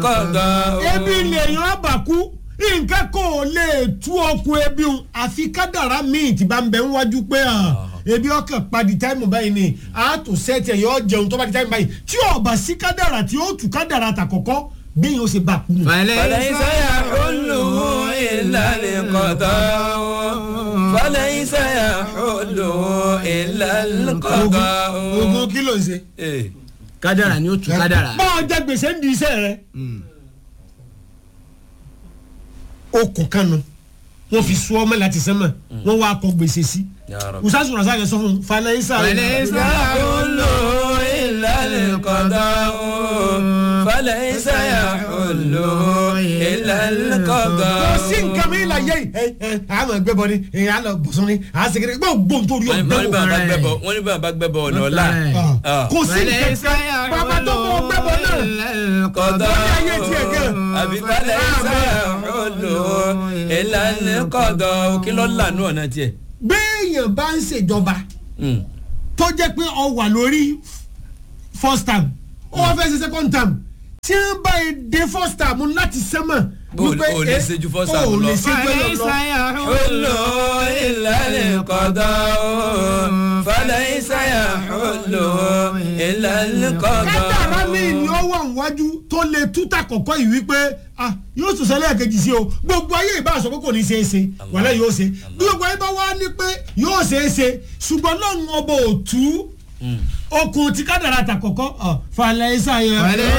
kọ́dọ̀ ebi lèèyàn àbàkú nǹkan kò lè tú okun ebi un àfi kádàrá míì tí bá ń bẹ ń wájú pé hàn ebi ọkàn padì táìmù báyìí ni a tó sẹ́ẹ̀tì ẹ̀ yọ jẹun tó bá di táìmù báyìí tí ọba sí kádàrá tí ó tú kádàrá tàkọ́kọ́ bí yóò ṣe bá kú nù. فليس يحله إلا القضاء فليس يحله إلا القضاء ogun kí ló ń ṣe. Eh, kádàrà ni ó tu kádàrà. bá a jẹ gbèsè ń di iṣẹ́ rẹ. okùn kanu wọn fi sọ ọmọ láti sẹ́mọ̀ wọn wá kọ gbèsè sí. يا رب usasu rasa yẹn sọ fún un falaisa. فليس يحله إلا القضاء فليس يحله إلا kò القضاء sí nǹkan mi la yẹ ẹ ẹ àmọ ẹgbẹ bọ ni ẹ à lọ bọsùn ni à segere gbọ gbóhùn tó rí wọ́n ní ọgbẹ bá wò. bá gbẹ́bọ̀ wọ́n ní bá bá gbẹ́bọ̀ ọ̀nà ọ̀la Ah. kò sí nǹkan kan bàbá tó bọ ọgbẹ bọ náà. kọ́dọ̀ Lórí ayé tiẹ̀ gan. àbí فليس يحله إلا القضاء kí ló lànà ọ̀nà tiẹ̀. béèyàn bá ń ṣèjọba Mm. tó jẹ́ pé ọ wà lórí first term ó wá fẹ́ ṣe second term tí wọ́n bá yẹ dé first term láti sẹ́mọ̀. Bó o lè- o lè ṣe ju first term o lọ. lè ṣe ju ẹ lọ. حل إلا القضاء فليس يحل إلا kádàrá mi ni القضاء ó wà níwájú tó lè túta kọ̀kọ́ yìí wípé ah yóò sọ sẹ́lẹ̀ kejì sí o gbogbo ayé ìbá sọ pé kò ní ṣeé ṣe wàlẹ́ yóò ṣe bí gbogbo ayé bá wá ní pé yóò ṣeé ṣe ṣùgbọ́n lọ́run ọba ò tú okùn tí kádàrá ta kọ̀kọ́ ọ̀ falẹ̀ ìsàyẹ̀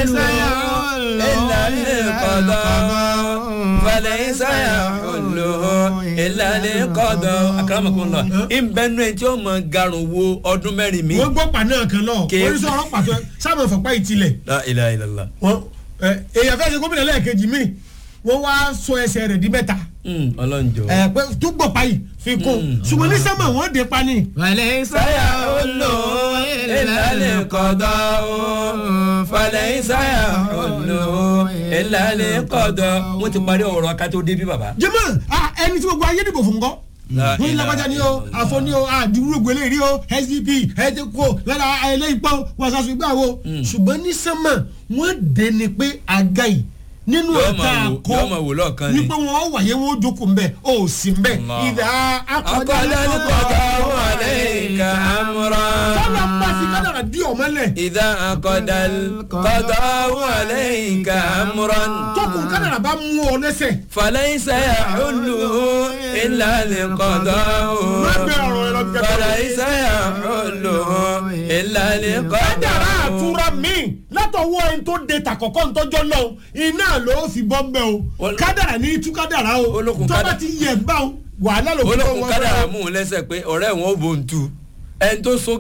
إلا القضاء فليس يحل إلا القضاء أكرمكم الله إن بنو أنت يوم قارن wo ọdún mẹ́rin mi. wọ́n gbọ́ pàdé kan náà Ké- oríṣi ọ̀rọ̀ pàtó sábà fọ̀pá ìtìlẹ̀ La ilaha illallah. wọ́n ẹ, èèyàn fẹ́ ṣe gómìnà lẹ́ẹ̀kejì míì wọ́n wá sọ ẹsẹ̀ rẹ̀ di mẹ́ta Mm, ọlọ́njọ́. ẹ pé tó gbọ̀ páyì fi kún ṣùgbọ́n ní sẹ́mọ̀ wọ́n dé pani. سيحل إلا القضاء فليس يحل إلا القضاء wọ́n ti parí ọ̀rọ̀ akátó débi bàbá. jẹ́mọ̀ ah, ẹni tí gbogbo ayé dìbò fún kọ́ La wọ́n ní ilaha lágbájá ni o àfọ ni o àdúró gbélé rí o sdp ẹ̀ẹ́dẹ́kọ̀ lára ẹlẹ́yìn pọ́ wàṣàṣù ìgbà wo ṣùgbọ́n ní sẹ́mọ̀ wọ́n dé ni pé àga yìí nínú Yóò ọ̀tá máa wò- àkọ́ yóò máa wò lọ́ọ̀kan ni. wípé wọ́n wàyé wọn ó jókòó mbẹ́ ó sì mbẹ́ Allah. ìdá akọ̀dá أقل القضاء عليك أمرا tọ́lá ń bá fi kádàrà dí ọ̀mọ́lẹ̀ إذا أقد القضاء عليك أمرا tókùn kádàrà bá mú ọ lẹ́sẹ̀ فليس يحل إلا القضاء má gbé ọ̀rọ̀ ẹ lọ bí kẹ́kẹ́ فليس يحل إلا kádàrà القضاء àtúrà míì látọwọ́ ẹni tó de tàkọ́kọ́ ntọ́jọ́ náà iná ló fi bọ́ mbẹ́ o Ol- kádàrà ní tú kádàrà o Olókun tó bá kádà- ti yẹ bá o wàhálà ló fi bọ́ olókun wọn kádàrà fẹ́. mú un lẹ́sẹ̀ pé ọ̀rẹ́ wọn ò bò ń tu ẹni tó so